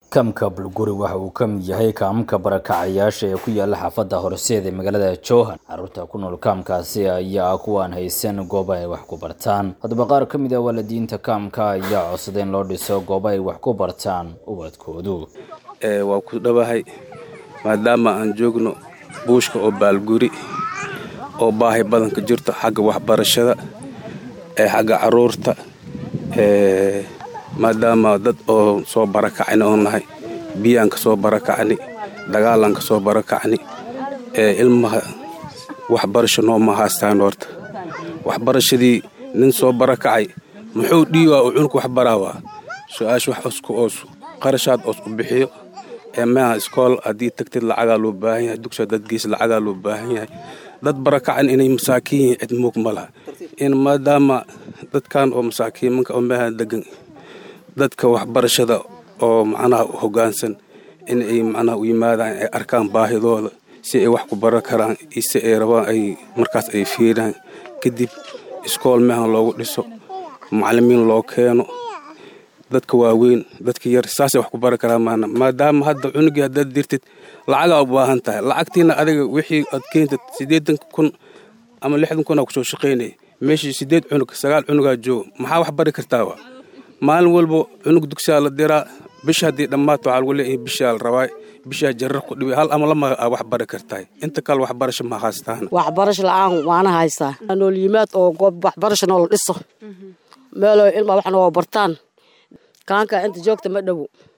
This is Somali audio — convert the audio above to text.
Kaamka Bulguri waxa uu ka mid yahay kaamamka barakacayaasha ee ku yaala xaafadda Horseed ee magaalada Jowhar. Carruurta ku nool kaamkaasi ayaa ah kuwa aan haysan goobo ay wax ku bartaan. Haddaba qaar ka mid ah waalidiinta kaamka ayaa codsaday in loo dhiso goobo ay wax ku bartaan ubadkoodu. waa ku dhawahay maadaama aan joogno buushka oo baalguri oo baahi badan ka jirto xagga waxbarashada ee xagga caruurta ee maadaama dad oo soo barakacni oo nahay biyaan ka soo barakacni dagaalaan ka soo barakacni ee ilmaha waxbarasho nooma haystaan horta waxbarashadii nin soo barakacay muxuu dhiiwaa uu cunug wax baraawaa su-aasha wax osku oos qarashaad oos u bixiyo ee maaha iskool haddii tagtid lacagaa loo baahan yahay dugsiga dad gees lacagaa loo baahan yahay dad barakacan inay masaakiin yihiin cid muug ma laha in maadaama dadkan oo masaakiimanka oo meeha degan dadka waxbarashada oo macnaha u hoggaansan in ay macnaha u yimaadaan ay arkaan baahidooda si ay wax ku baran karaan iyo si ay rabaan ay markaas ay fiiraan kadib iskool meehan loogu dhiso macallimiin loo keeno dadka waaweyn dadka yar saasay wax ku baran karaan maana maadaama hadda cunugii haddaad dirtid lacagaa u baahan tahay lacagtiina adiga wixii aad keentid siddeetan kun ama lixdan kun aa kusoo shaqaynaya meeshii siddeed cunug sagaal cunugaa jooga maxaa wax bari kartaa wa maalin walba cunug dugsiyaa la diraa bisha haddii dhammaato waxaa lagu leeyahay bishaa la rabaa bishaa jarar ku dhibay hal ama lama aa wax bari kartahay inta kale waxbarasho ma haystaan waxbarasho la-aan waana haystaa nool yimaad oo goob waxbarasho noola dhiso meelo ilma wax nooga bartaan kaanka inta joogta ma dhowo